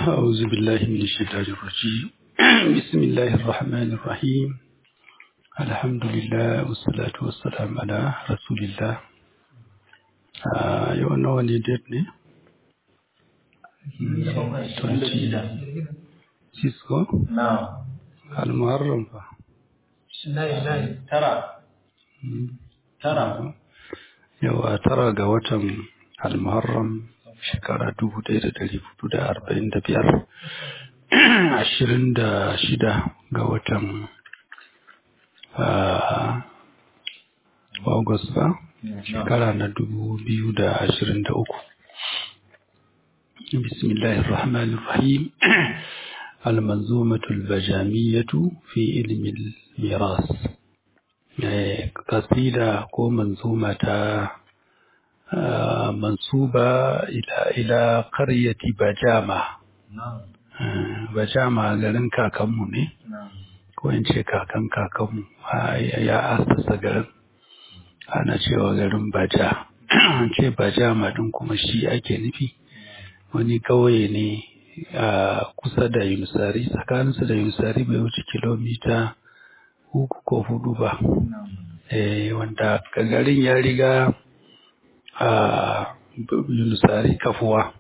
أعوذ بالله من الشيطان الرجيم بسم الله الرحمن الرحيم الحمد لله والصلاة والسلام على رسول الله yau nawa ne date ne? 26 ko? na al-muharram fa tara tara yawa tara ga watan al-muharram shekara dubu ɗaya da ɗari hudu da arba'in da biyar ashirin da shida ga watan August ba shekara na dubu biyu da ashirin da uku bismillahir rahmanir rahim المنظومة البجامية في علم الميراث قصيدة كو منظومة منسوبة إلى إلى قرية بجامة Bajama garin kakanmu ne, ko in ce kakan kakanmu ya asasa garin, ana cewa garin Baja. An ce Bajama ɗin kuma shi ake nufi, wani ƙauye ne a kusa da Yunusari, tsakaninsu da Yunusari bai wuce kilomita uku ko hudu ba. Wanda garin ya riga a Yunusari kafuwa.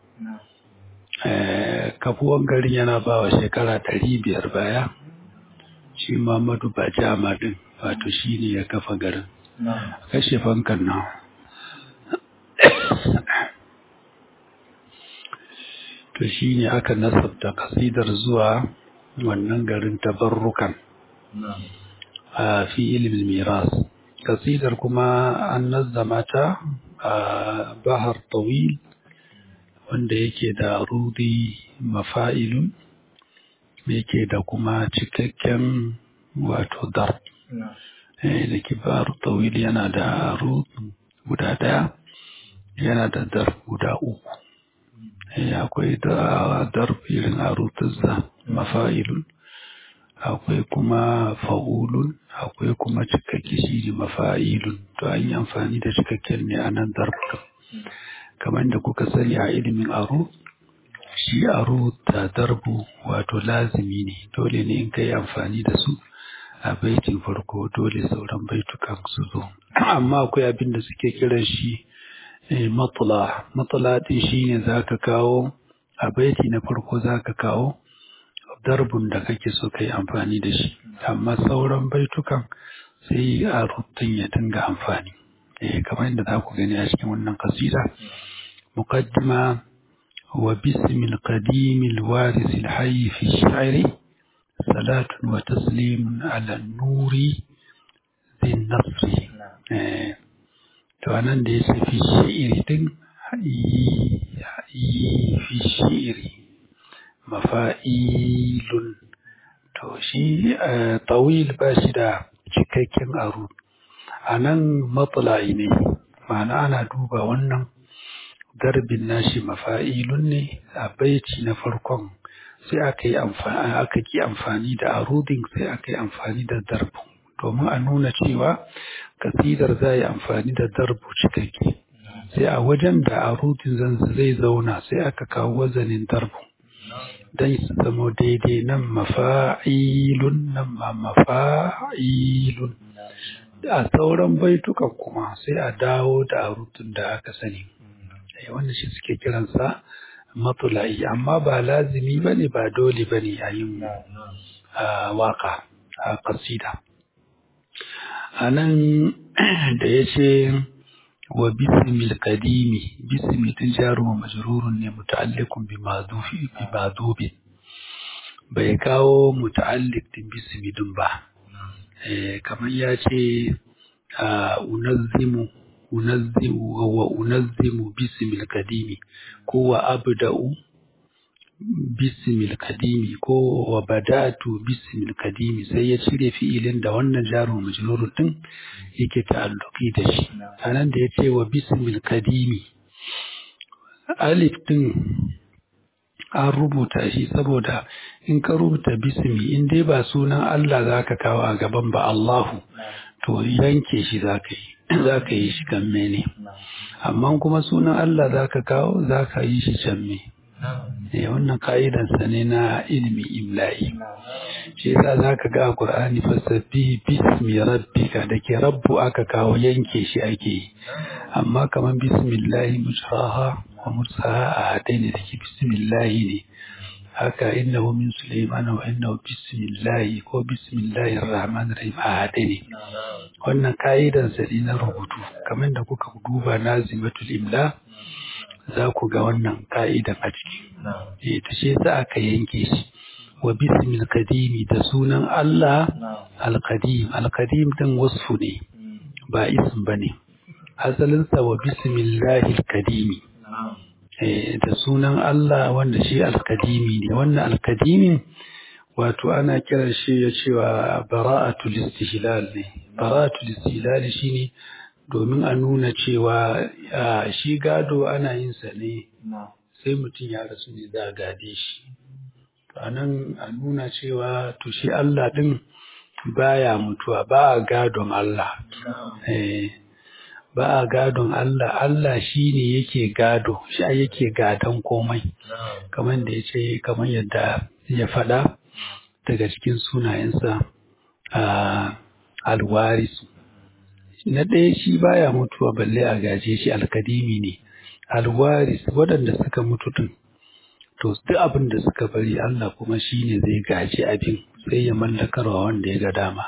kafuwan garin yana ba wa shekara ɗari biyar baya shi Muhammadu Bajama ɗin wato shi ne ya kafa garin kashe fankan nan to shi ne aka nasabta kasidar zuwa wannan garin tabarrukan a fi ilimin miras kasidar kuma an nazzama ta a bahar tawil wanda yake da rudi mafa'ilun yake da kuma cikakken wato dar da kibaru tawil yana da rud guda daya yana da dar guda uku akwai da dar irin arutuzza mafa'ilun akwai kuma fa'ulun akwai kuma cikakke shi ne mafa'ilun to an yi amfani da cikakken ne a nan darbukan kamar da kuka sani a ilimin aro shi aro da darbu wato lazimi ne dole ne in ka yi amfani da su a baitin farko dole sauran baitukan su zo amma akwai abin da suke kiran shi matula matula din shi ne za ka kawo a baiti na farko za ka kawo darbun da kake so ka yi amfani da shi amma sauran baitukan sai a rubutun ya dinga amfani kamar yadda za ku gani a cikin wannan kasida مقدمة وباسم القديم الوارث الحي في الشعر صلاة وتسليم على النور ذي النصر فأنا ليس في الشعر دين في الشعر مفائيل توشي طويل باشدا cikakken aro a nan matsala'i ne ma'ana ana duba wannan darbin nashi mafa'ilun ne a baiti na farkon sai aka yi amfani aka ki amfani da arudin sai aka yi amfani da darbu domin a nuna cewa kasidar za yi amfani da darbu cikakke sai a wajen da arudin zan zai zauna sai aka kawo wazanin darbu don su zama daidai nan mafa'ilun nan ma mafa'ilun a sauran baitukan kuma sai a dawo da arudin da aka sani wanda shi suke kiransa matula'i amma ba lazimi ba ne ba dole ba ne a yin waka a kasida a nan da ya ce wa bisimil kadimi bisimi tun jaruwa majrurun ne muta'alliqun bi madubin bai kawo muta'alliq din bisimi din ba kamar ya ce unazzimu unazzimu wa unazzimu bismil kadimi ko wa abda'u bismil kadimi ko wa bada'tu bismil kadimi sai ya cire fi'ilin da wannan jaru majrur din yake ta'alluki da shi anan da yace wa bismil kadimi alif din an rubuta shi saboda in ka rubuta bismi in dai ba sunan Allah zaka kawo a gaban ba Allahu to yanke shi zaka yi za ka yi shi kan mene amma kuma sunan Allah za ka kawo za ka yi shi can me eh wannan ka'idansa ne na ilimi imla'i shi yasa zaka ga a Qur'ani fasabbihi bismi rabbika da ke rabbu aka kawo yanke shi ake yi amma kaman bismillahi mujraha wa mursaha a hadaini da ke bismillahi ne haka innahu min sulaiman wa innahu bismillahi ko bismillahir rahmanir rahim a hadaini wannan ka'idan sa ne na rubutu kamar da kuka duba nazimatul imla za ku ga wannan ka'idan a ciki eh ta ce za aka yanke shi wa bismil kadimi da sunan Allah al-qadim al-qadim din wasfu ne ba ism bane asalin sa wa bismillahil kadimi eh da sunan Allah wanda shi al-kadimi ne wannan al-kadimin wato ana kiran shi ya cewa bara'atul istihlal ne bara'atul istihlal shine domin a nuna cewa shi gado ana yin sa ne sai mutum ya rasu ne za a gade shi a nan a nuna cewa to shi Allah ɗin baya mutuwa ba a gadon Allah ba a gadon Allah Allah shi ne yake gado shi yake gadon komai kamar da ya ce kamar yadda ya faɗa daga cikin sunayensa a alwarisu na ɗaya shi baya mutuwa balle a gaje shi alkadimi ne alwaris waɗanda suka mutu ɗin to duk abin da suka bari Allah kuma shi ne zai gaji abin sai ya mallakarwa wanda ya ga dama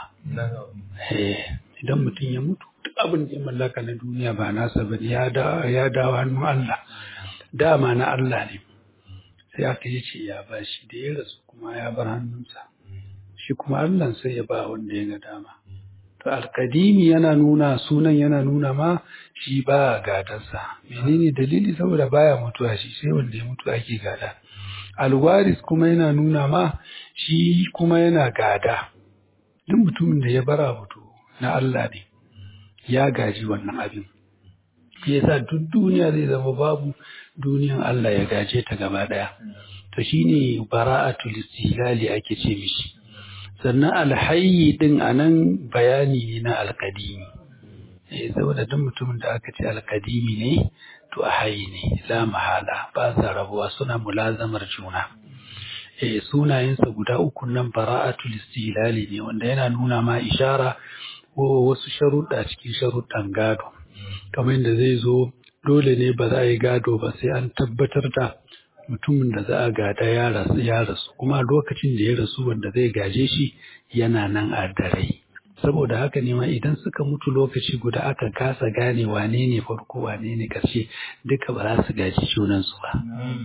idan mutum ya mutu duk abin da ya mallaka na duniya ba nasa ba ya dawo hannun Allah dama na Allah ne sai aka yi ce ya ba shi da ya rasu kuma ya bar hannunsa shi kuma Allah sai ya ba wanda ya ga dama to alkadimi yana nuna sunan yana nuna ma shi ba gadansa menene dalili saboda baya mutuwa shi sai wanda ya mutu ake gada alwaris kuma yana nuna ma shi kuma yana gada duk mutumin da ya bara mutu na Allah ne ya gaji wannan abin shi yasa duk duniya zai zama babu duniyan Allah ya gaje ta gaba daya to shine bara'atul istilali ake ce mishi sannan alhayi din anan bayani ne na alkadimi eh saboda duk mutumin da aka ce alkadimi ne to a hayi ne la mahala ba sa rabuwa suna mulazamar juna eh sunayensa guda uku nan bara'atul istilali ne wanda yana nuna ma ishara ko wasu sharuɗa cikin sharuɗan gado kamar yadda zai zo dole ne ba za a yi gado ba sai an tabbatar da mutumin da za a gada ya rasu ya rasu kuma lokacin da ya rasu wanda zai gaje shi yana nan a dare saboda haka ne ma idan suka mutu lokaci guda aka kasa gane wane ne farko wane ne ƙarshe duka ba za su gaji junansu ba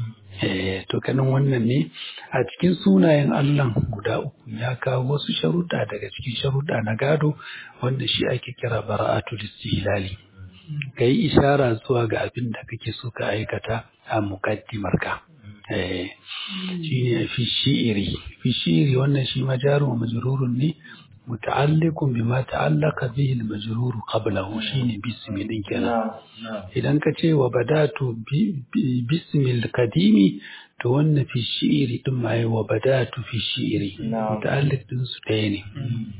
eh to kanin wannan ne a cikin sunayen Allah guda uku ya kawo wasu sharuɗa daga cikin sharuɗa na gado wanda shi ake kira bara'atul istihlali ka yi ishara zuwa ga abin da kake so ka aikata a mukaddimarka eh shine fi shi'iri fi shi'iri wannan shi majarun majrurun ne muta'alliqun bima ta'allaqa bihi al-majrur qablahu shine bismi din kenan idan ka ce wa badatu bismi al-qadimi to wannan fi shi'iri din ma wa badatu fi shi'iri muta'alliq din su ɗaya ne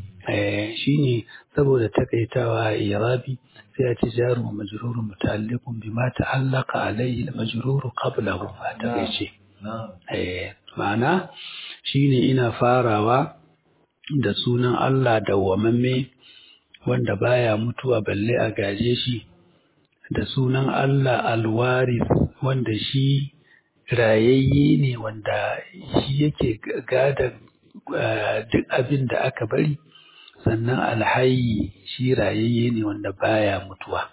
eh shine saboda takaitawa a irabi sai a ce jaru wa majrurun muta'alliqun bima ta'allaqa alayhi al-majrur qablahu a takaice eh ma'ana shine ina farawa da sunan Allah dawwamamme wanda baya mutuwa balle a gaje shi da sunan Allah alwaris wanda shi rayayye ne wanda shi yake gada duk abin da aka bari sannan alhayi shi rayayye ne wanda baya mutuwa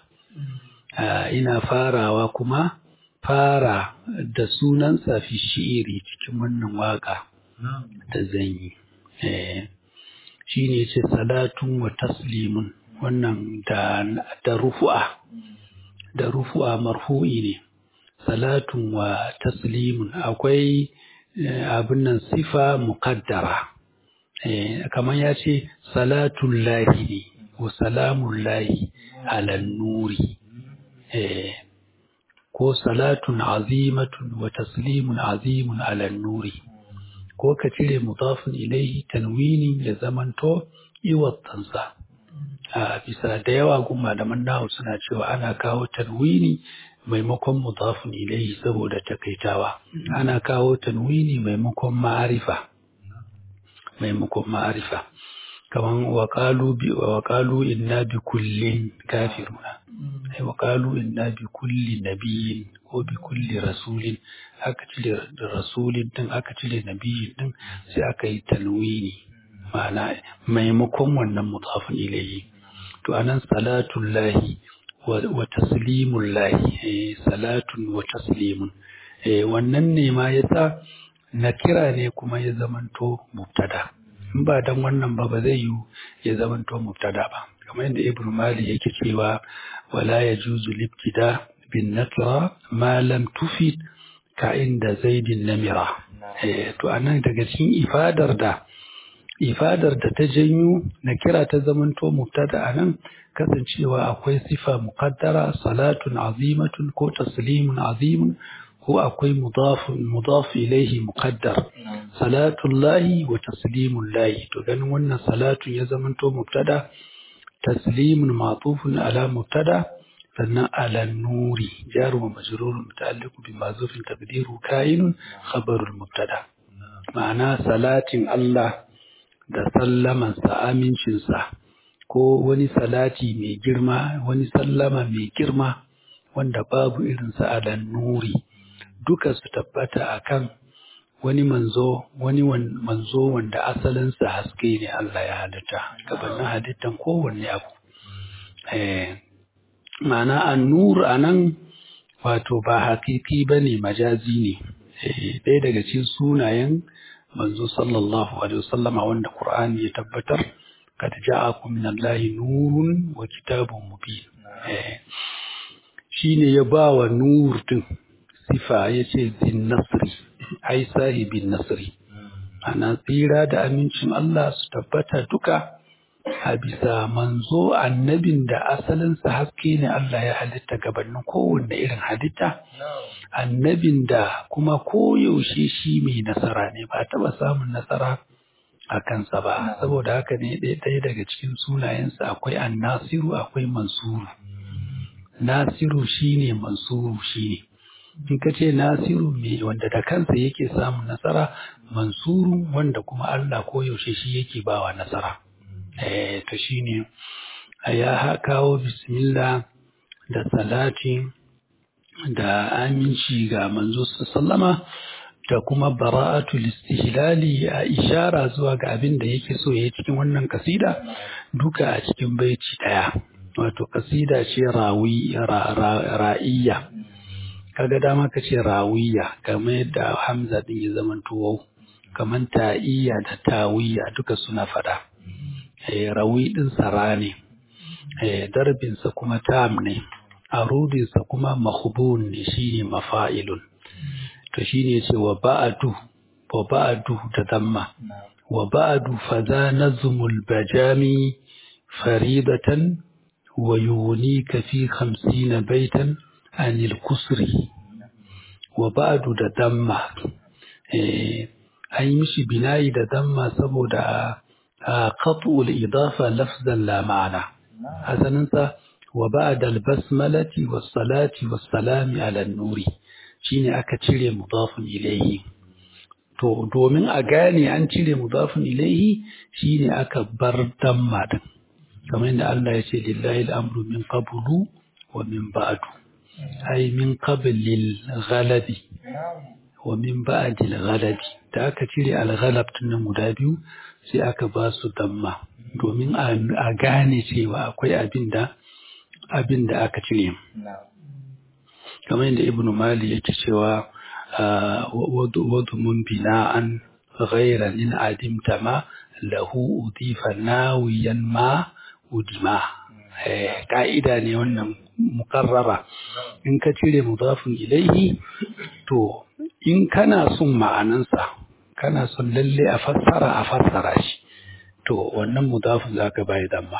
ina farawa kuma fara da sunan fi shi'iri cikin wannan waka da zan yi shi ne ce salatun wa taslimun wannan da, da rufu'a da rufu'a marfu'i ne salatun wa taslimun akwai abin nan sifa muqaddara kamar ya ce salatun lahi ne wa salamun lahi alan nuri ko salatun azimatun wa taslimun azimun alan nuri ko ka cire mudafin ilaihi tanwini ya zamanto iwattansa a bisa da yawa gun malaman nahu suna cewa ana kawo tanwini maimakon mudafun ilaihi saboda takaitawa ana kawo tanwini maimakon ma'arifa maimakon ma'arifa kaman wa qalu bi wa qalu inna bi kullin kafiruna ai wa qalu inna bi kulli nabiyyin ko bi kulli rasulin aka cire rasulin din aka cire nabiyyin din sai aka yi tanwini ma'ana maimakon wannan mudafun ilaihi to anan salatullahi wa taslimullahi salatun wa taslimun wannan ne ma yasa na kira ne kuma ya zamanto mubtada in ba dan wannan ba ba zai yi ya zamanto mubtada ba kamar yadda ibnu mali yake cewa wala yajuzu libtida bin nakira ma lam tufid ka inda zaidin namira to anan daga cikin ifadar da ifadar da ta janyo na kira ta zamanto mubtada anan kasancewa akwai sifa muqaddara salatun azimatun ko taslimun azimun ko akwai mudafun mudaf ilaihi muqaddar salatullahi wa taslimullahi to ganin wannan salatun ya zamanto mubtada taslimun ma'tufun ala mubtada sannan ala nuri jaru wa majrurun muta'alliqu bi mazufin taqdiru kainun khabarul mubtada ma'ana salatin Allah da sallamansa amincinsa ko wani salati mai girma wani sallama mai girma wanda babu irinsa a nuri duka su tabbata akan wani manzo wani manzo wanda asalinsa haske ne Allah ya halitta gabanin halittan kowanne abu eh ma'ana an-nur anan wato ba hakiki bane majazi ne ɗaya daga cikin sunayen manzo sallallahu alaihi wasallama wanda Qur'ani ya tabbatar kad ja'akum min Allahi nurun wa kitabun mubin eh shine ya bawa nur din sifa yace zin nasri ai sahibin nasri ana tsira da amincin Allah su tabbata duka a bisa manzo annabin da asalinsa haske ne Allah ya halitta gabanin kowanne irin halitta annabin da kuma koyaushe shi mai nasara ne ba taɓa samun nasara a kansa ba saboda haka ne ɗaya daga cikin sunayensa akwai annasiru akwai mansuru nasiru shine mansuru shine in ka ce nasiru mai wanda da kansa yake samun nasara mansuru wanda kuma Allah koyaushe shi yake bawa nasara eh to shine ya kawo bismillah da salati da aminci ga manzo sallama da kuma bara'atul istihlali a ishara zuwa ga abin da yake so yayi cikin wannan kasida duka a cikin baiti daya wato kasida ce rawi ra'iyya kaga dama ka ce rawiya kamar yadda hamza din ya zama tuwo kamar ta'iyya da tawiyya duka suna fada eh rawi din sara ne eh darbin sa kuma tam ne arudin sa kuma mahbun ne shine mafa'ilun to shine yace wa ba'du wa ba'du da damma wa ba'du fa za nazmul bajami faridatan wa yunika fi 50 baitan anil kusri wa ba'du da damma eh an yi mishi binayi da damma saboda qat'ul idafa lafzan la ma'ana hasaninsa wa ba'da al-basmalati was-salati was-salami ala an-nuri shine aka cire mudafun ilayhi to domin a gane an cire mudafun ilayhi shine aka bar damma din kamar yadda Allah ya ce lillahi al-amru min qablu wa min ba'du ay min qablil ghalabi wa min ba'dil ghalabi da aka cire al-ghalab nan guda biyu sai aka ba su damma domin a gane cewa akwai abin da abin da aka cire kamar yadda ibnu mali yake cewa wadu mun bina'an ghayra in adimta ma lahu udifa nawiyan ma udima ka'ida ne wannan mukarrara in ka cire mudafin ilaihi to in kana son ma'anansa kana son lalle a fassara a fassara shi to wannan mudafin zaka bai damma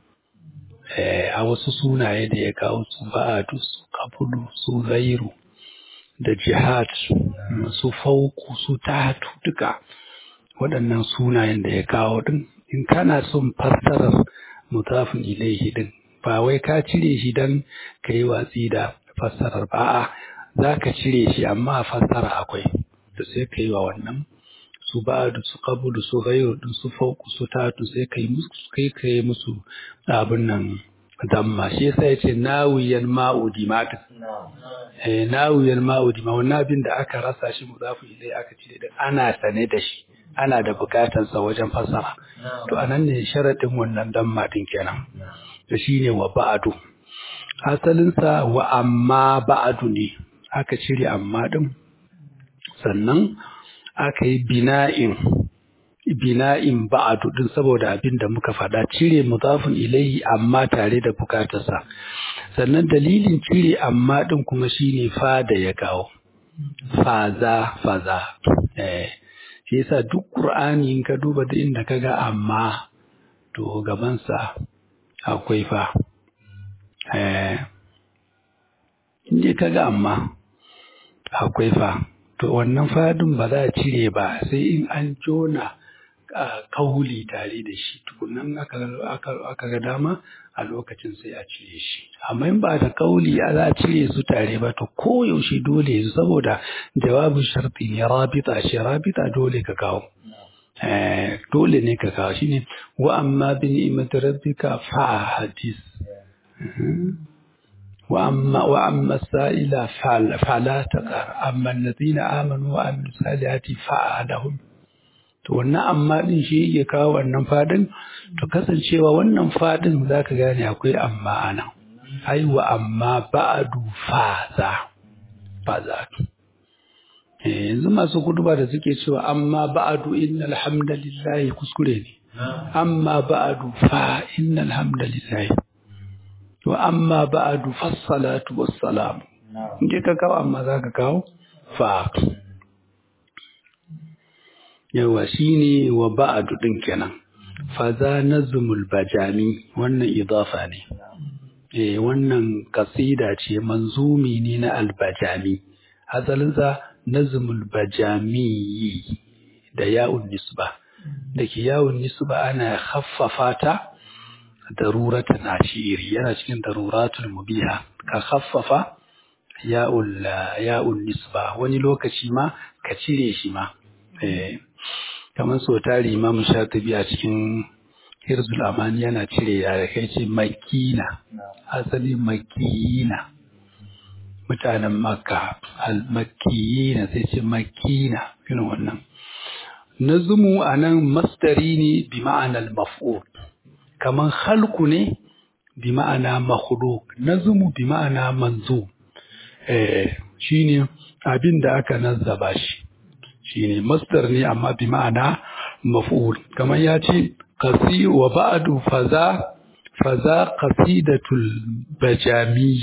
a wasu sunaye da ya kawo su ba'adu su kabulu su zairu da jihad su fauku su tatu duka waɗannan sunayen da ya kawo din in kana son fassarar mutafin ilaihi din ba wai ka cire shi dan ka yi watsi da fassarar ba a'a za ka cire shi amma a fassara akwai to sai ka yi wa wannan su ba da su kabu da su gairu da su fauku su tatu sai ka yi musu kai ka yi musu abin nan damma shi yasa yace nawiyan ma'udi mata eh nawiyan ma'udi ma wannan abin da aka rasa shi muzafu ilai aka cire da ana sane da shi ana da bukatar sa wajen fassara to anan ne sharadin wannan damma din kenan to shine wa ba'du asalin sa wa amma ba'du ne aka cire amma din sannan aka yi bina'in bina'in ba'adu din saboda abin da muka faɗa cire mudafin ilaihi amma tare da bukatarsa sannan dalilin cire amma din kuma shine fa da ya kawo faza faza eh shi yasa duk qur'ani in ka duba da inda kaga amma to gaban sa akwai fa eh inda kaga amma akwai fa to wannan fadin ba za a cire ba sai in an jona kauli tare da shi tukunan aka ga dama a lokacin sai a cire shi amma in ba da kauli a za a cire su tare ba to koyaushe dole su saboda jawabin sharti ne rabita shi rabita dole ka kawo dole ne ka kawo shine wa amma bi ni'mati rabbika fa hadis وأما وأما السائل فعل فلا تقهر أما الذين آمنوا وعملوا الصالحات فعلهم to wannan amma din shi yake kawo wannan fadin to kasancewa wannan fadin zaka gane akwai amma ana ai wa amma ba'du faza faza eh yanzu masu kuduba da suke cewa amma ba'du innal hamdalillahi kuskure ne amma ba'du fa innal hamdalillahi to amma ba'adu fassalatu wassalamu in ka kawo amma za ka kawo fa yawa shine wa ba'adu din kenan fa za nazmul bajami wannan idafa ne eh wannan kasida ce manzumi ne na albajami asalin sa nazmul bajami da ya'un nisba da ke ya'un nisba ana khaffafa ta daruratan ashiri yana cikin daruratul mubiha ka khaffafa ya'ul ya'ul nisba wani lokaci ma ka cire shi ma eh kamar so tari imam shatibi a cikin hirzul amani yana cire ya da kai ce makina asali makina mutanen makka al makiyina sai ce makina irin wannan nazmu anan masdari ne bi ma'anar maf'ul kaman halku ne bi ma'ana makhluk nazmu bi ma'ana manzu eh shine abin da aka nazzaba shi shine masdar ne amma bi ma'ana maf'ul kaman ya ce qasi wa ba'du faza faza qasidatul bajami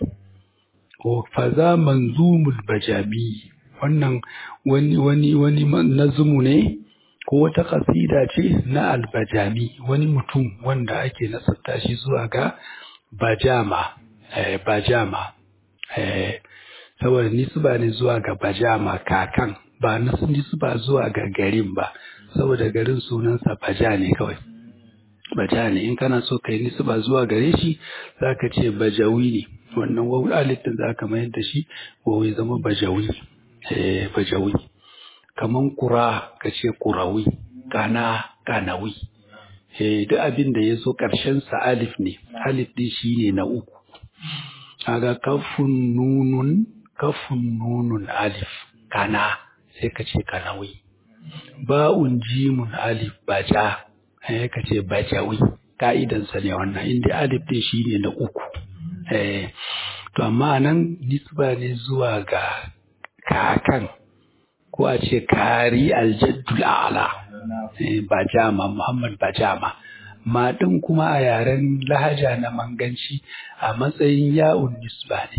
ko faza manzumul bajami wannan wani wani wani nazmu ne ko wata kasida ce na albajami wani mutum wanda ake nasarta shi zuwa ga bajama eh, bajama eh, saboda nisba ne zuwa ga bajama kakan ba nisba zuwa ga garin ba saboda garin sunansa baja ne kawai baja ne in kana so kai nisba zuwa gare shi zaka ce bajawi ne wannan wawu alifin zaka mayar da shi wawu ya zama bajawi eh, bajawi kaman kura ka ce kurawi kana kanawi eh duk abin da ya zo ƙarshen sa alif ne alif din shine na uku kaga kafun nunun kafun nunun alif kana sai ka ce kanawi ba'un jimun alif baja eh ka ce bajawi ka'idan sa ne wannan inda alif din shine na uku eh to amma nan nisba ne zuwa ga kakan ko a ce kari aljaddul a'la bajama muhammad bajama ma ɗin kuma a yaren lahaja na manganci a matsayin ya'un nisba ne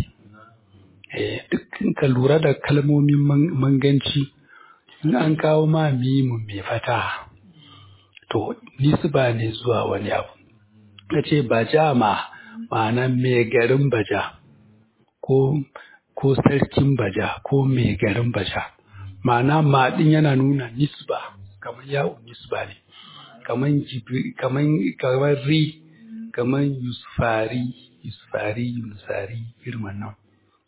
dukkan ka lura da kalmomin manganci in an kawo ma mimun mai fata to nisba ne zuwa wani abu ka ce bajama ma'ana mai garin baja ko ko sarkin baja ko mai garin baja ma'ana maɗin yana nuna nisba kamar yawon nisba ne kamar jibri kamar kamar ri kamar yusufari yusufari yunusari irin wannan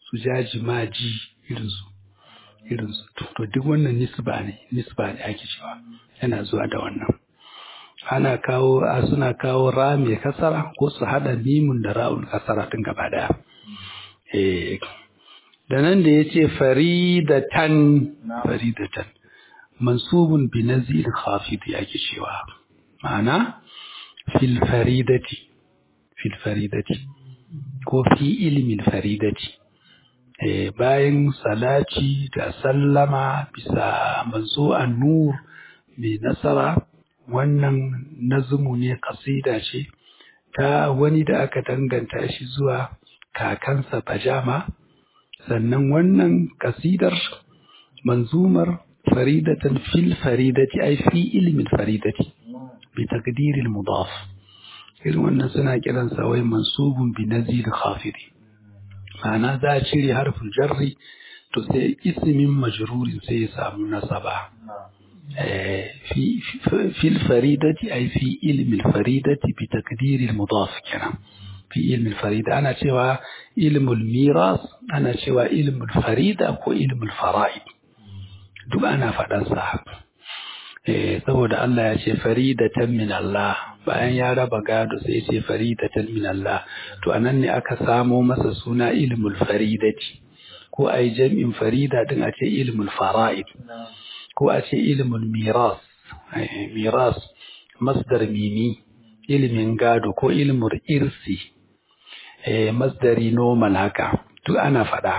su jaji maji irinsu irinsu to duk wannan nisba ne nisba ne ake cewa yana zuwa da wannan ana kawo a suna kawo ra mai kasara ko su hada mimun da ra'ul kasara tun gaba daya eh da nan da yace faridatan faridatan mansubun bi nazir khafid yake cewa ma'ana fil faridati fil faridati ko fi ilmin faridati eh bayan salati da sallama bisa manzo an-nur mai nasara wannan nazumu ne kasida ce ta wani da aka danganta shi zuwa kakansa bajama sannan wannan kasidar manzumar faridatan fil faridati ai fi ilmin faridati bi taqdiril mudaf irin wannan suna kiransa wai mansubun bi nazir khafidi ma'ana za a cire harfin jarri to sai ismin majrurin sai ya samu nasaba في في الفريدة أي في علم الفريدة بتقدير المضاف كلام في علم الفريدة أنا شوى علم الميراث أنا شوى علم الفريدة وعلم الفرائد duk ana faɗan sa saboda Allah ya ce faridatan min Allah bayan ya raba gado sai ya ce faridatan min Allah to anan ne aka samo masa suna ilmul faridati ko ai jam'in farida din a ce ilmul fara'id ko a ce ilimin miras miras masdar mimi ilimin gado ko ilimin irsi masdari normal haka duk ana faɗa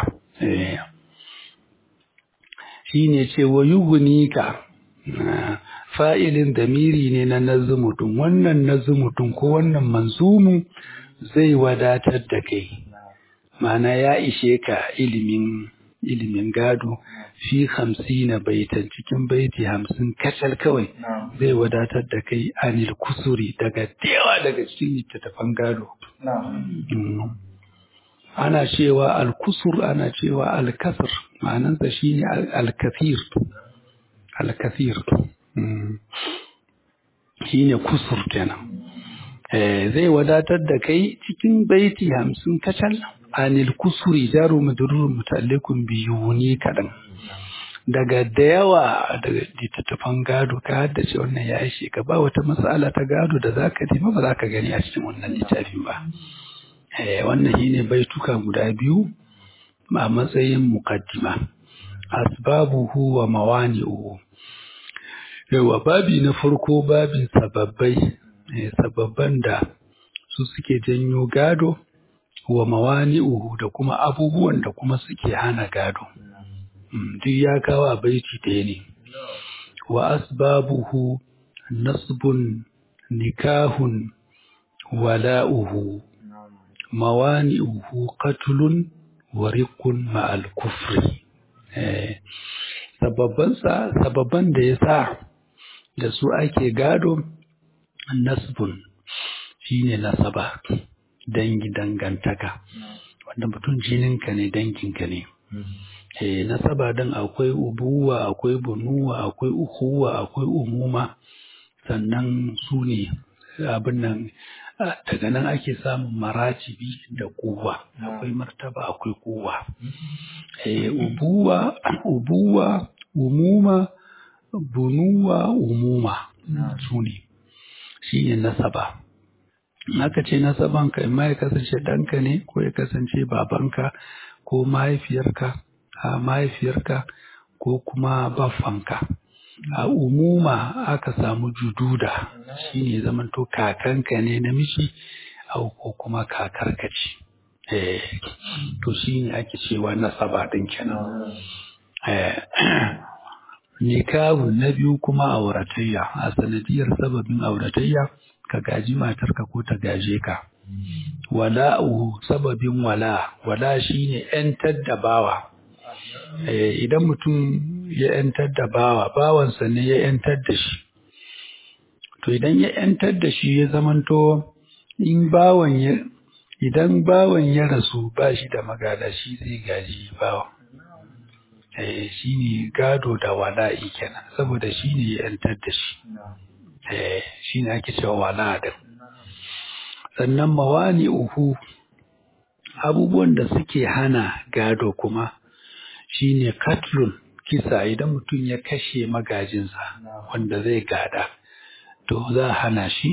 shi ne ce wa yugunika fa'ilin damiri ne na nazumutun wannan nazumutun ko wannan manzumu zai wadatar da kai ma'ana ya ishe ka ilimin ilimin gado fi hamsina baitan cikin baiti hamsin kacal kawai zai wadatar da kai anil kusuri daga dewa daga cikin littattafan gado. Ana cewa alkusur ana cewa alkasir ma'anansa shi ne alkathir. Alkathir. Shi ne kusur kenan. Zai wadatar da kai cikin baiti hamsin kacal anil kusuri jaru madurur mutallikun biyu ne kaɗan. daga da yawa daga littattafan gado ka haddace wannan ya ishe ka ba wata matsala ta gado da za ka nema ba za ka gani a cikin wannan littafin ba wannan shi ne baituka guda biyu a matsayin mukaddima asbabuhu wa mawani'uhu yawa babi na farko babin sababbai sababban da su suke janyo gado wa mawani'uhu da kuma abubuwan da kuma suke hana gado duk ya kawo a baiti ɗaya ne wa asbabuhu nasbun nikahun wala'uhu mawani'uhu qatlun wa riqun ma'al kufri sababbansa sababban da ya sa da su ake gado nasbun shine nasaba dangi dangantaka wanda mutum jininka ne danginka ne eh nasaba dan akwai ubuwa akwai bunuwa akwai uhuwa akwai umuma sannan su ne abin nan daga nan ake samun maratibi da kuwa akwai martaba akwai kuwa eh ubuwa ubuwa umuma bunuwa umuma su ne shi ne nasaba aka ce nasaban ka ma ya kasance ɗanka ne ko ya kasance babanka ko mahaifiyarka a mahaifiyarka ko kuma baffanka a umuma aka samu jududa shine zamanto kakanka ne namiji au ko kuma kakarka ce eh to shine ake cewa nasaba din kenan eh nikahu na biyu kuma auratayya a sanadiyar sababin auratayya ka gaji matarka ko ta gaje ka wala'u sababin wala wala shine yantar da bawa idan mutum ya yantar da bawa bawansa ne ya yantar da shi to idan ya yantar da shi ya zamanto in bawan ya idan bawan ya rasu ba shi da magada shi zai gaji bawan eh shi ne gado da wala'i kenan saboda shi ne ya yantar da shi eh shi ne ake cewa wala din sannan mawani uhu abubuwan da suke hana gado kuma shine katlun kisa idan mutum ya kashe magajinsa wanda zai gada to za a hana shi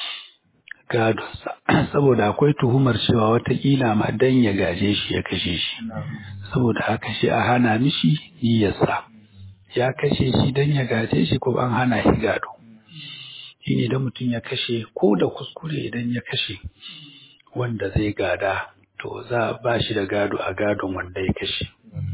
gadonsa saboda akwai tuhumar cewa watakila ma dan ya gaje shi ya kashe shi saboda haka shi a hana mishi niyyarsa ya kashe shi dan ya gaje shi ko an hana shi gado shi ne idan mutum ya kashe ko da kuskure idan ya kashe wanda zai gada to za a ba shi da gado a gadon wanda ya kashe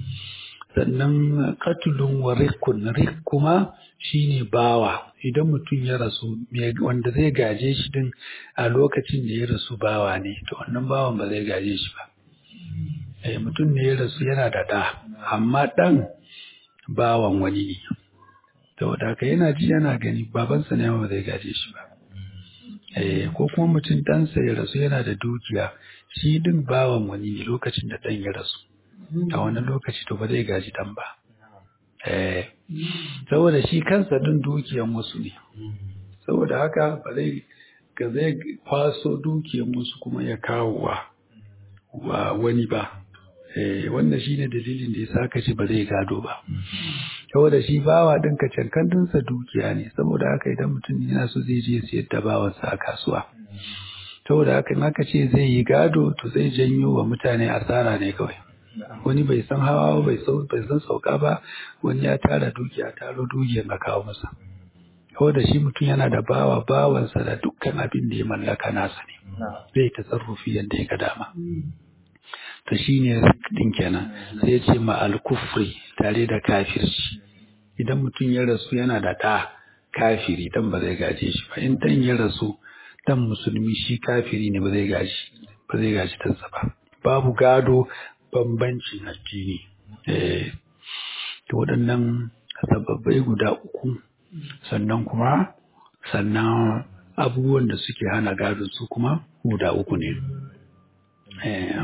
sannan katulun wa rikun rik kuma shine bawa idan mutum ya rasu wanda zai gaje shi din a lokacin da ya rasu bawa ne to wannan bawan ba zai gaje shi ba eh mutum ne ya rasu yana da da amma dan bawan wani ne saboda haka yana ji yana gani babansa ne ba zai gaje shi ba eh ko kuma mutum ɗansa ya rasu yana da dukiya shi din bawan wani ne lokacin da ɗan ya rasu a wannan lokaci to ba zai gaji dan ba eh saboda shi kansa din dukiyan wasu ne saboda haka ba zai ga zai kwaso dukiyan wasu kuma ya kawo wa wa wani ba eh wannan shine dalilin da yasa aka ce ba zai gado ba saboda shi bawa din ka cankandinsa dukiya ne saboda haka idan mutum yana so zai je siyar da bawansa a kasuwa saboda haka in aka ce zai yi gado to zai janyo wa mutane asara ne kawai wani bai san hawa bai bai san sauka ba wani ya tara dukiya taro dukiyar na kawo masa saboda shi mutum yana da bawa bawansa da dukkan abin da ya mallaka nasa ne zai tasarrufi yadda ya ga dama to shine din kenan sai ya ce ma al-kufri tare da kafirci idan mutum ya rasu yana da ɗa kafiri dan ba zai gaje shi ba in dan ya rasu dan musulmi shi kafiri ne ba zai gaji ba zai gaji tansa ba babu gado bambancin addini eh to waɗannan sababbai guda uku sannan kuma sannan abubuwan da suke hana gado su kuma guda uku ne eh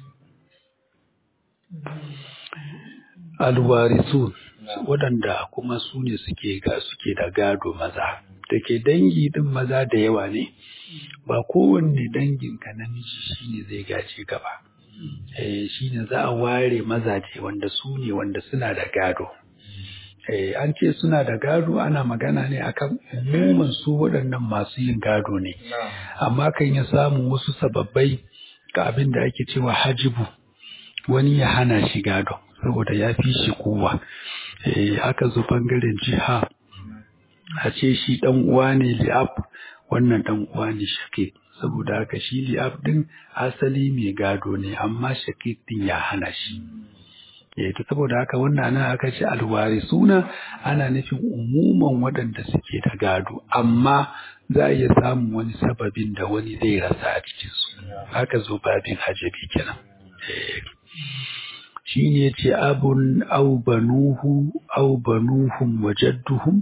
alwarisun waɗanda kuma su ne suke ga suke da gado maza da ke dangi din maza da yawa ne ba kowanne danginka namiji shine zai gaje ka ba eh shine za a ware mazaje wanda su ne wanda suna da gado eh an ce suna da gado ana magana ne akan umuman su waɗannan masu yin gado ne amma kan ya samu wasu sababbai ga abin da ake cewa hajibu wani ya hana shi gado saboda ya fi shi kowa eh aka zo bangaren jiha a ce shi dan uwa ne li'ab wannan dan uwa ne shakik saboda haka shi li'ab din asali mai gado ne amma shakik din ya hana shi eh to saboda haka wannan nan aka ce alwari suna ana nufin umuman waɗanda suke da gado amma za a iya samun wani sababin da wani zai rasa a cikin su haka zo babin hajabi kenan eh shi ne ce abun au banuhu au banuhum wa jadduhum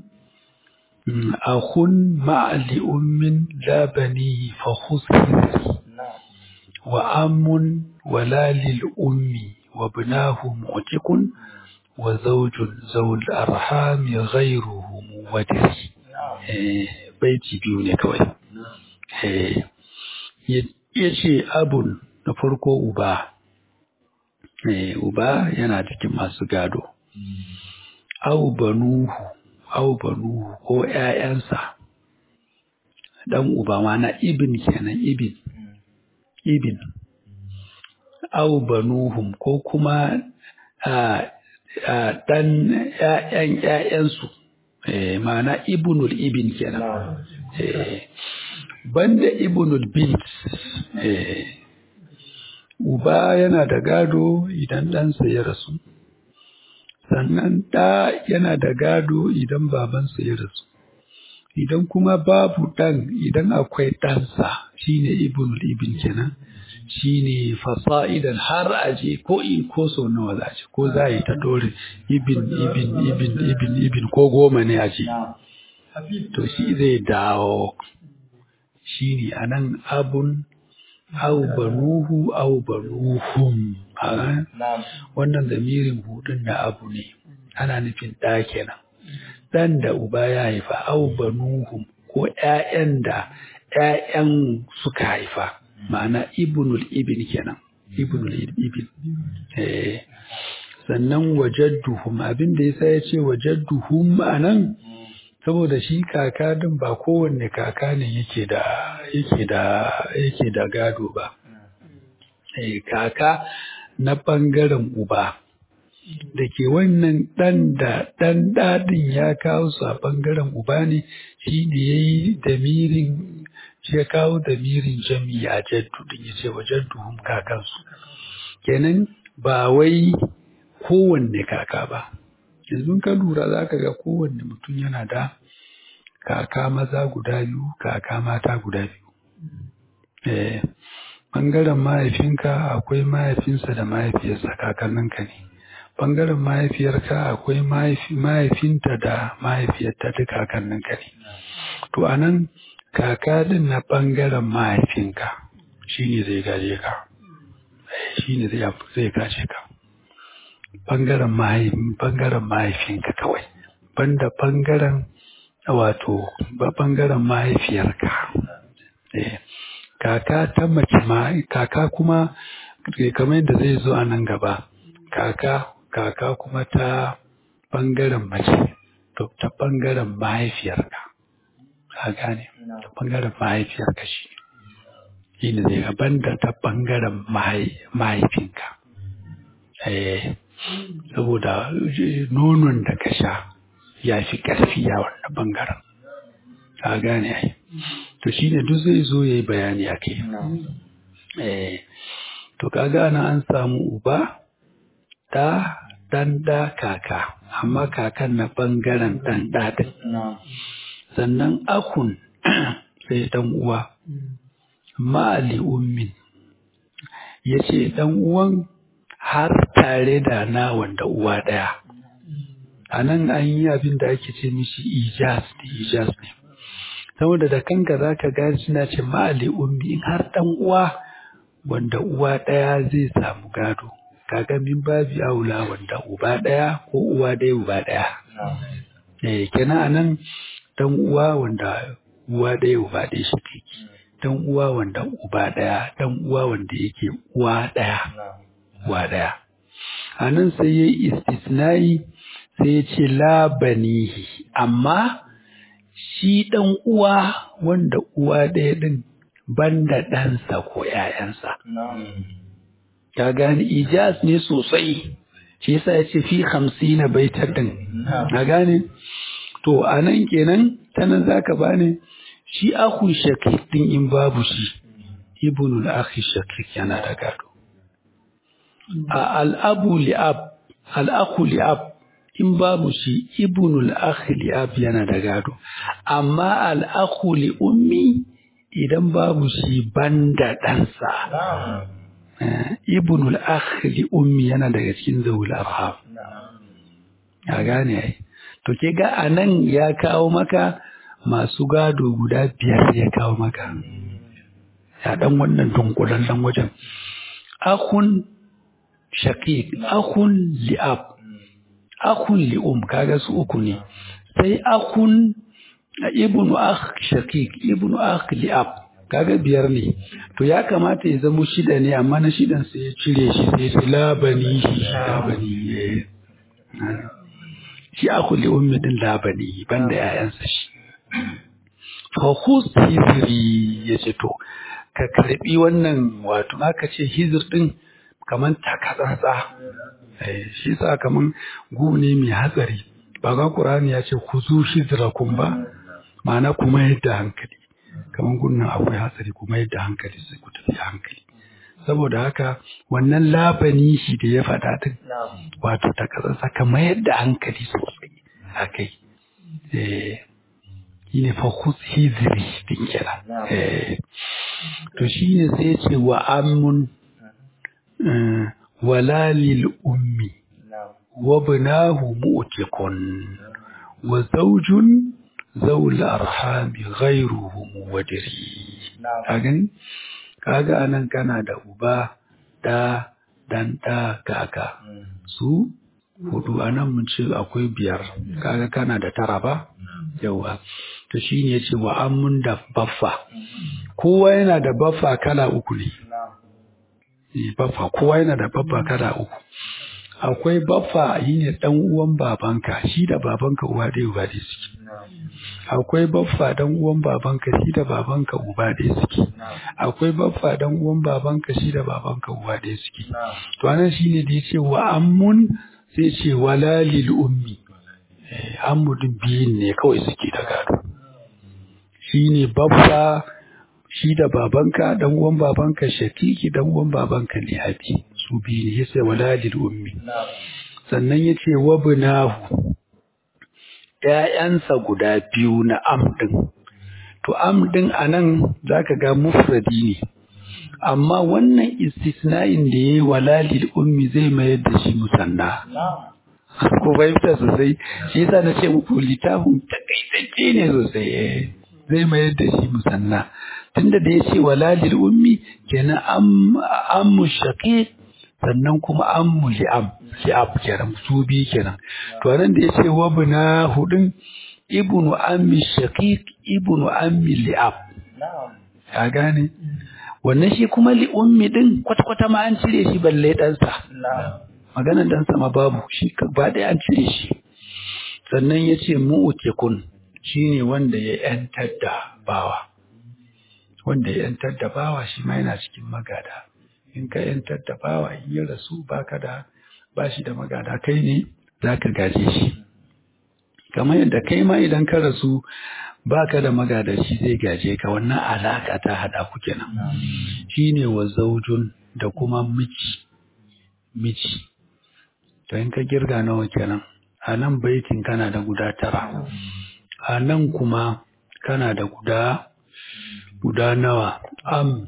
akhun ma'ali ummin la banihi fa khusisi wa amun wala lil ummi wa ibnahu mu'tiqun wa zawjun zawul arhami ghayruhu muwadisi eh baiti biyu ne kawai eh yace abun na farko uba Eh, uba yana cikin masu gado. Au banuhu, au banuhu ko ‘ya'yansa, ɗan uba ma na ibin kenan ibin, ibin. Au banuhum ko kuma ɗan ‘ya'yan ‘ya'yansu, eh, ma'ana ibnul ibin kenan. Eh, banda ibnul bint, eh, uba yana da gado idan ɗansa ya rasu, sannan ɗa yana da gado idan babansa ya rasu. Idan kuma babu ɗan idan akwai ɗansa shine ibnul ibn kenan shine fasa'idan har aje ko in ko sau nawa za ce ko za yi ta dore ibn ibn ibn ibn ibn ko goma ne aje to shi zai dawo shine anan abun au banuhu au banuhum wannan zamirin hudun na abu ne ana nufin ɗa kenan ɗan da uba ya haifa au banuhum ko ƴaƴan da ƴaƴan suka haifa ma'ana ibnul ibn kenan ibnul ibil eh sannan wajadduhum abin da yasa ya ce wajadduhum anan saboda shi kaka din ba kowanne kaka ne yake da yake da yake da gado ba eh kaka na bangaren uba da ke wannan ɗan da ɗan ɗaɗin ya kawo su a ɓangaren uba ne shi ne ya yi damirin shi ya kawo damirin jami a jaddu din ya ce wa jadduhum kakansu kenan ba wai kowanne kaka ba yanzu ka lura za ka ga kowanne mutum yana da kaka maza guda biyu kaka mata guda biyu eh ɓangaren mahaifinka akwai mahaifinsa da mahaifiyarsa kakanninka ne ɓangaren mahaifiyarka akwai mahaifinta da mahaifiyarta duk kakanninka ne to a nan kaka din na ɓangaren mahaifinka shi ne zai gaje ka shi ne zai gaje ka ɓangaren mahaifinka kawai banda ɓangaren wato ɓangaren mahaifiyarka kaka ta mace ma kaka kuma kamar yadda zai zo a nan gaba kaka kaka kuma ta ɓangaren mace to ta ɓangaren mahaifiyarka ka gane ta ɓangaren mahaifiyarka shi shi ne zai gaban da ta ɓangaren mahaifinka eh saboda nonon da ka sha ya fi ƙarfi a wannan ɓangaren ka gane ai to shi ne duk zai zo ya yi bayani a kai eh to kaga ana an samu uba da dan da kaka amma kakan na bangaren dan ɗaɗin sannan akun sai dan uwa ma'ali ummin ya ce dan uwan har tare da na wanda uwa ɗaya a nan an yi abin da ake ce mishi ijaz ne ijaz ne saboda da kanka za ka gani suna ce ma'ali ummi in har dan uwa wanda uwa ɗaya zai samu gado kaga min babi aula wanda uba ɗaya ko uwa ɗaya uba ɗaya eh kenan anan dan uwa wanda uwa ɗaya uba ɗaya shi take dan uwa wanda uba ɗaya dan uwa wanda yake uwa ɗaya uwa ɗaya anan sai yayi istisnai sai ya ce la banihi amma shi dan uwa wanda uwa ɗaya din banda ɗansa ko ‘ya'yansa. Ka gani ijaz ne sosai, shi yasa ya ce fi hamsi na baitar ɗin. Ka gane? To, a nan kenan, ta nan za ka bani shi akun shakik ɗin in babu shi, ibnul akhi shakik yana da gado. A al'abu li'ab, al'aku li'ab, in babu shi ibnul akhi li'ab yana da gado. Amma al'aku li'ummi idan babu shi banda ɗansa. Ibnul akhli ummi yana daga cikin zawul arham. Ya gane ai. To ke ga anan ya kawo maka masu gado guda biyar ya kawo maka. Ya dan wannan dunkulallen wajen. Akhun shaqiq, akhun li'ab, akhun li'um kaga su uku ne. Sai akhun ibnu akh shaqiq ibnu akh li'ab kaga biyar ne to ya kamata ya zama shida ne amma na shidan sai ya cire shi sai ya labani shi labani shi akhu li ummi din labani banda yayansa shi fa khus hizri yace to ka karbi wannan wato aka ce hizr din kaman takatsantsa eh shi sa kaman gu ne mai hatsari ba ga qur'ani ya ce khuzu hizrakum ba ma'ana kuma yadda hankali kamar gunnan akwai hatsari kuma yadda hankali sai ku tafi hankali saboda haka wannan labani shi da ya faɗa din wato ta kasarsa kamar yadda hankali sosai a kai eh shine fa khus hizri din kira eh to shine sai ya ce wa amun wala lil ummi wa binahu mu'tiqun wa zawjun zaul arhami ghairuhu muwadiri kagan kaga anan kana da uba da dan da kaka su hudu anan mun ce akwai biyar kaga kana da tara ba yawa to shine yace wa amun da baffa kowa yana da baffa kala uku ne Eh, baffa kowa yana da baffa kada uku akwai baffa yi ne dan uwan babanka shi da babanka uwa ɗaya uba ɗaya suke akwai baffa dan uwan babanka shi da babanka uba ɗaya suke akwai baffa dan uwan babanka shi da babanka uwa ɗaya suke to anan shine da yace wa ammun sai ce wala lil ummi eh ammu din biyun ne kawai suke da gado shine baffa shi da babanka dan uwan babanka shakiki dan uwan babanka ne abi su biyu ne yace wala lil ummi sannan yace wabnahu ‘ya'yansa guda biyu na am ɗin. To, am ɗin a nan za ka ga mufradi ne, amma wannan istisna'in da ya yi walalil ummi zai mayar da shi musanna. Ko fahimta sosai, shi yasa na ce muku littafin takaitacce ne sosai, eh, zai mayar da shi musanna. Tunda da ya ce walalil ummi, kenan am, ammu shaqiq sannan kuma ammu li'am. li'ab kenan su bi kenan to nan da yace wabna hudun ibnu ammi shaqiq ibnu ammi li'ab ya gane wannan shi kuma li ummi din kwata kwata ma an cire shi balle dan sa maganar dan sa ma babu shi ba da an cire shi sannan yace mu'tikun shine wanda ya yantar da bawa wanda ya yantar da bawa shi ma yana cikin magada in ka yantar da bawa in ya rasu baka da ba shi da magada kai ne za ka gaje shi kamar yadda kai ma idan ka rasu ba ka da magada shi zai gaje ka wannan alaka ta haɗa ku kenan shi ne wa zaujun da kuma miji miji to in ka girga nawa kenan a nan baitin kana da guda tara a nan kuma kana da guda guda nawa am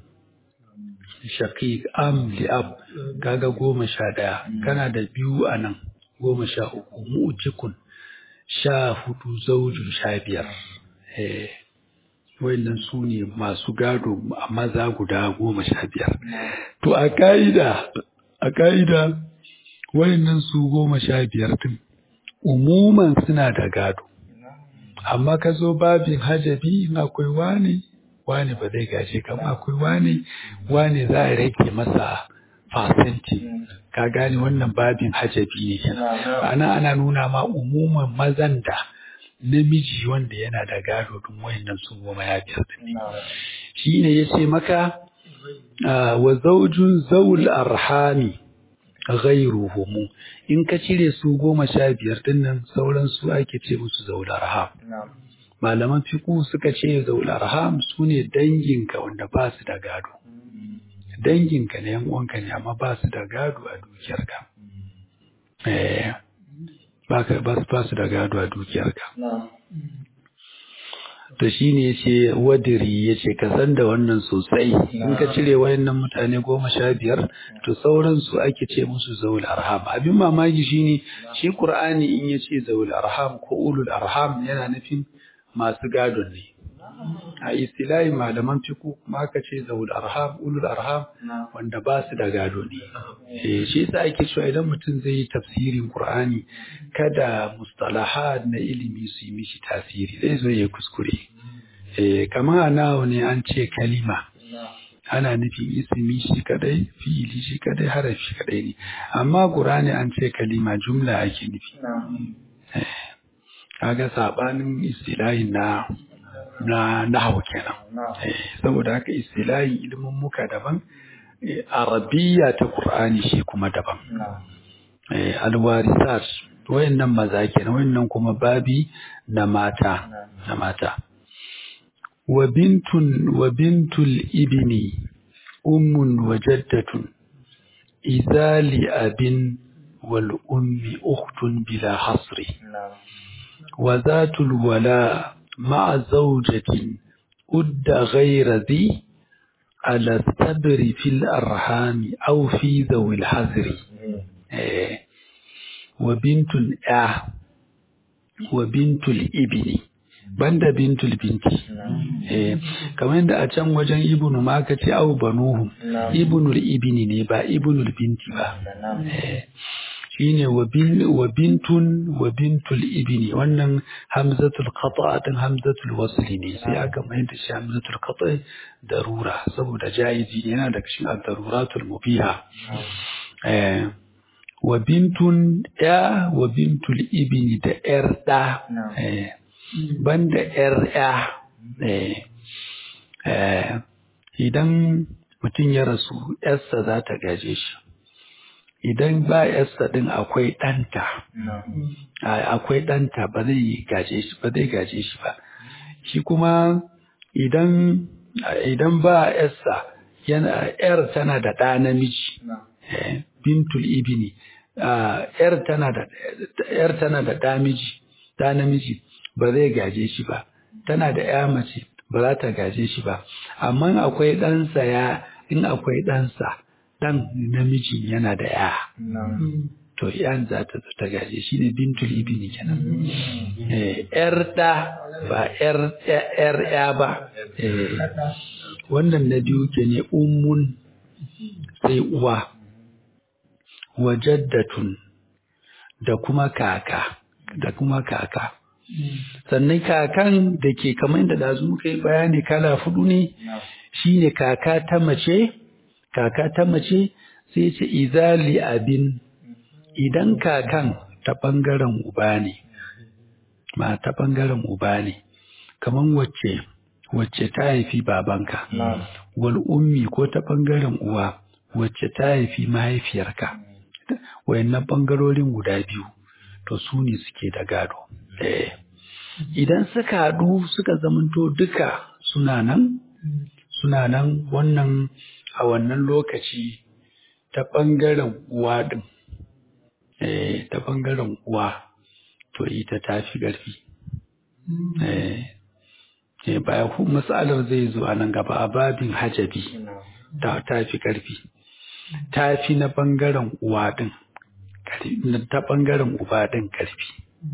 shaqiq am li'ab kaga goma sha ɗaya kana da biyu a nan goma sha uku mu'jikun sha hudu zaujin sha biyar eh wayannan su ne masu gado a maza guda goma sha biyar to a ka'ida a ka'ida wayannan su goma sha biyar din umuman suna da gado amma ka zo babin hajabi in akwai wani wane ba zai gaje ka ba akwai wane wane za a rage masa fasenti ka gane wannan babin hajabi ne kenan ana ana nuna ma umuman mazan da namiji wanda yana da gado don wayannan su goma ya biyar din ne shine yace maka ah, wa zawjun zawul arhami ghayruhum in ka cire su goma sha biyar din nan sauran su ake ce musu zawul arham malaman fiku suka ce zaul arham su ne danginka wanda ba su da gado danginka ne yan uwanka ne amma ba su da gado a dukiyarka eh ba ka ba su- ba su da gado a dukiyarka to shine yace wadiri yace ka san da wannan sosai in ka cire wayannan mutane goma sha biyar to sauran su ake ce musu zaul arham abin mamaki shine shi qur'ani in yace zaul arham ko ulul arham yana nufin masu gadon ne a istilahi malaman fiku kuma aka ce zaul arham ulul arham wanda ba su da gado ne eh shi yasa ake cewa idan mutum zai yi tafsirin qur'ani kada mustalahat na ilimi su yi mishi tasiri zai zo ya kuskure eh kamar nawa ne an ce kalima ana nufin ismi shi kadai fi'ili shi kadai harafi kadai ne amma qur'ani an ce kalima jumla ake nufi kaga sabanin istilahin na na nahwu kenan eh saboda haka istilahin ilimin muka daban eh, arabiya ta qur'ani shi kuma daban eh alwarisat wayannan maza kenan wayannan kuma babi na mata na mata wa bintun wa bintul ibni ummun wa jaddatun idza li abin wal ummi ukhtun bila hasri وذات الولاء مع زوجة أد غير ذي على الصبر في الأرحام أو في ذوي الحذر إيه. وبنت الأه وبنت الابن بند بنت البنت إيه. كمان da a can wajen ibnu ma ka ce au banuhum ibnul ibni ne ba ibnul binti ba Eh. shine wa bin wa bintun wa bintul ibni wannan hamzatul qata din hamzatul wasli ne sai aka mai da shi hamzatul qata darura saboda jaizi yana da cikin ad-daruratul mubiha eh wa bintun ya wa bintul ibni da yar da eh banda yar ya eh eh idan mutum ya rasu yarsa za ta gaje shi idan ba yarsa din akwai ɗanta akwai ɗanta ba zai gaje shi ba zai gaje shi ba shi kuma idan idan ba yarsa yana yar tana da ɗa namiji bintul ibni yar tana da yar tana da ɗa miji ɗa namiji ba zai gaje shi ba tana da ya mace ba za ta gaje shi ba amma akwai ɗansa ya in akwai ɗansa ɗan namiji yana da ya to yan za ta zo ta gaje shi ne bintul ibini kenan yar ɗa ba yar ya ba wannan na biyu ke ne ummun sai uwa wajaddatun da kuma kaka da kuma kaka sannan kakan da ke kamar da da muka yi bayani kala fudu ne shine kaka ta mace kaka ta mace sai ce izali abin idan kakan ta bangaren uba ne ma ta bangaren uba ne kamar wacce wacce ta haifi babanka wal ummi ko ta bangaren uwa wacce ta haifi mahaifiyarka wayannan bangarorin guda biyu to su ne suke da gado idan suka haɗu suka zamanto duka suna nan suna nan wannan a wannan lokaci ta ɓangaren uwa ɗin ta ɓangaren uwa to ita ta fi ƙarfi baya matsalar zai zo a nan gaba a babin hajabi ta fi ƙarfi ta fi na ɓangaren uwa ɗin ta ɓangaren uba ɗin ƙarfi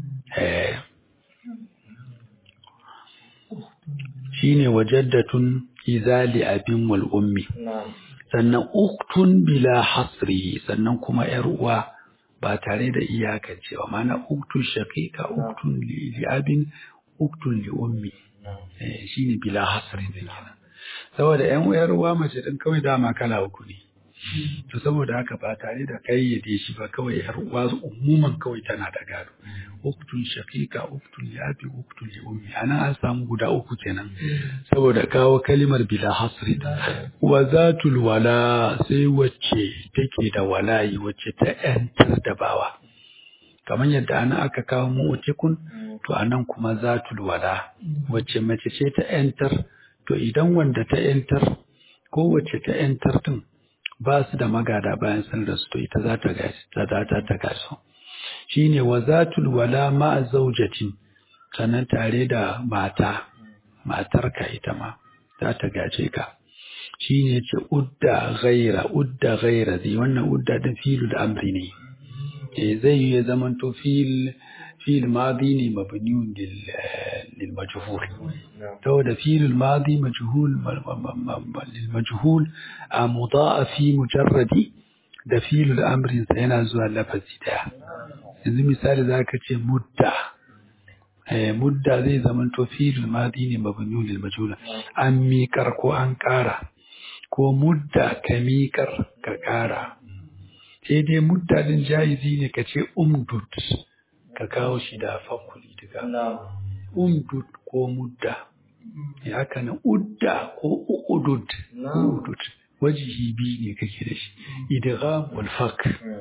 shine wajaddatun izali abin wal ummi sannan uktun bila hasri sannan kuma yar uwa ba tare da iyakancewa mana uktun shaqiqa uktun li abin uktun li ummi shine bila hasri ne kenan saboda yan yar uwa mace din kawai dama kala uku ne to saboda haka ba tare da kayyade shi ba kawai yar uwa umuman kawai tana da gado uktun shaqiqa uktun li abi uktun li ummi ana an samu guda uku kenan saboda kawo kalimar bila hasri wa zatul wala sai wacce take da walayi wacce ta yantar da bawa kamar yadda ana aka kawo mu'tikun to anan kuma zatul wala wacce mace ce ta yantar to idan wanda ta yantar ko wacce ta yantar din ba su da magada bayan sun rasu to ita za ta gashi ta ta ta gaso shine wazatul wala ma zaujatin sannan tare da mata matarka ita ma za ta gaje ka shine ce udda ghaira udda ghaira zai wannan udda din filul amri ne eh zai yi zaman to fil fil madi ne mabniun lil lil majhul to da fil madi majhul lil majhul a mudaafi mujarradi da filul amrin sa yana zuwa lafazi daya yanzu misali zaka ce mudda eh mudda zai zaman to filul madi ne mabniun lil majhul an miƙar ko an ƙara ko mudda ka miƙar ka ƙara sai dai mudda din jaizi ne ka ce umdud ka kawo shi da fakuli daga umdud ko mudda ya haka na udda ko udud udud wajihi biyu ne kake da shi idgham wal fak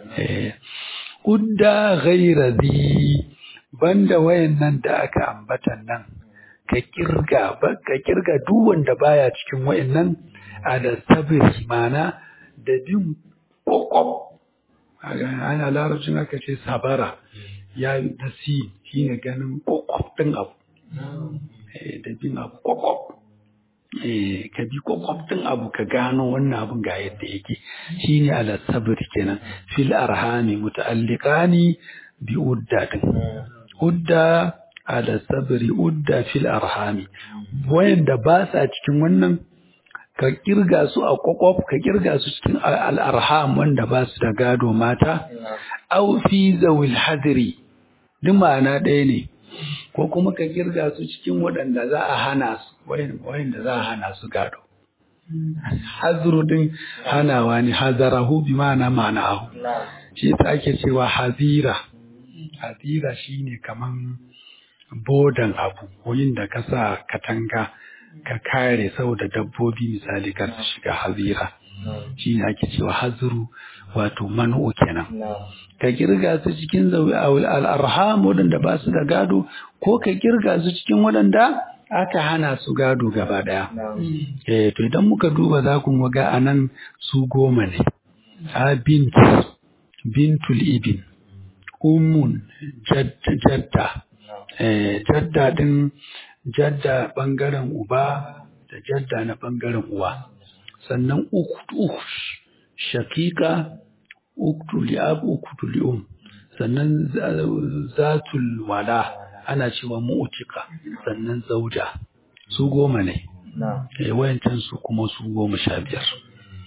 udda ghaira zi banda wayannan da aka ambatan nan ka kirga ka kirga duk wanda baya cikin wayannan a da sabiri mana da bin kokob ana larabcin aka ce sabara ya yi nasi shi ne ganin kokob ɗin abu da bin abu kokob ka bi kokob ɗin abu ka gano wannan abun ga yadda yake shi ne ala sabiri kenan fil arhami muta'alliqani bi udda din udda ala sabiri udda fil arhami wayanda ba sa cikin wannan ka kirga su a kwakwaf ka kirga su cikin al'arham wanda ba su da gado mata au fi zawil hadri duk ma'ana ɗaya ne ko kuma ka kirga su cikin waɗanda za a hana su wayanda za a hana su gado hazru din hanawa ne hazarahu bi ma'ana ma'anahu shi yasa ake cewa hazira hazira shine kaman bodan abu wurin da ka sa katanga ka kare saboda dabbobi misali kar su shiga hazira shine ake cewa hazru wato manu kenan ka kirga su cikin zawi al-arham wadanda ba su da gado ko ka kirga su cikin wadanda aka hana su gado gaba daya eh to idan muka duba za ku ga anan su goma ne a bint bintul ibn ummun jadda eh jadda din jadda bangaren uba da jadda na bangaren uwa sannan uktu shakika uktu li'ab uktu li'um sannan zatul wala ana cewa mu'tika sannan zauja su goma ne eh wayancan su kuma su goma sha biyar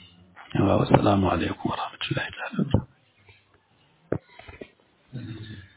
yawa assalamu alaikum warahmatullahi ta'ala